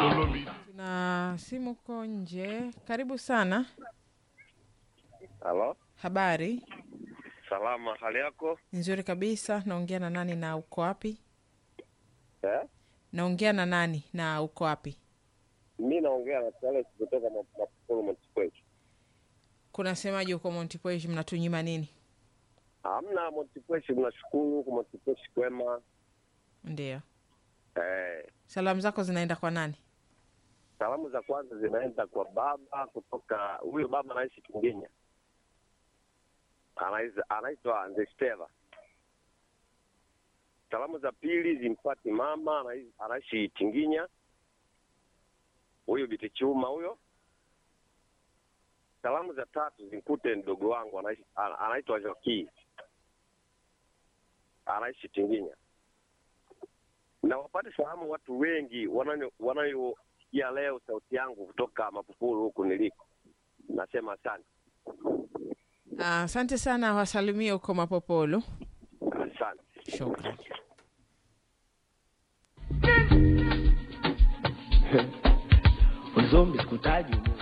Tuna simu ko nje. Karibu sana. Halo, Habari salama, hali yako nzuri kabisa. Naongea na nani na uko wapi? eh? Naongea na nani na uko wapi? Mi naongea na Charles kutoka Ma- Mapupulu Montipwechi. Kunasemaje huko Montepuez, mnatunyima nini? Hamna Montipwechi, mnashukuru huku Montipwechi kwema. Ndio, Eh, salamu zako zinaenda kwa nani? salamu za kwanza zinaenda kwa baba kutoka huyo baba anaishi Kinginya, Anaiza- anaitwa Ndesteva. Salamu za pili zimpati mama anai- anaishi Tinginya, huyo Biti Chuma huyo. Salamu za tatu zimkute mdogo wangu anaishi ana- anaitwa Joki, anaishi Tinginya. Na wapate salamu watu wengi wanayo- wanayosikia leo sauti yangu kutoka Mapupulu huku niliko. Nasema asante, Ah, Asante sana, wasalimie huko Mapopolo. asante. Shukran. Uzombi sikutaji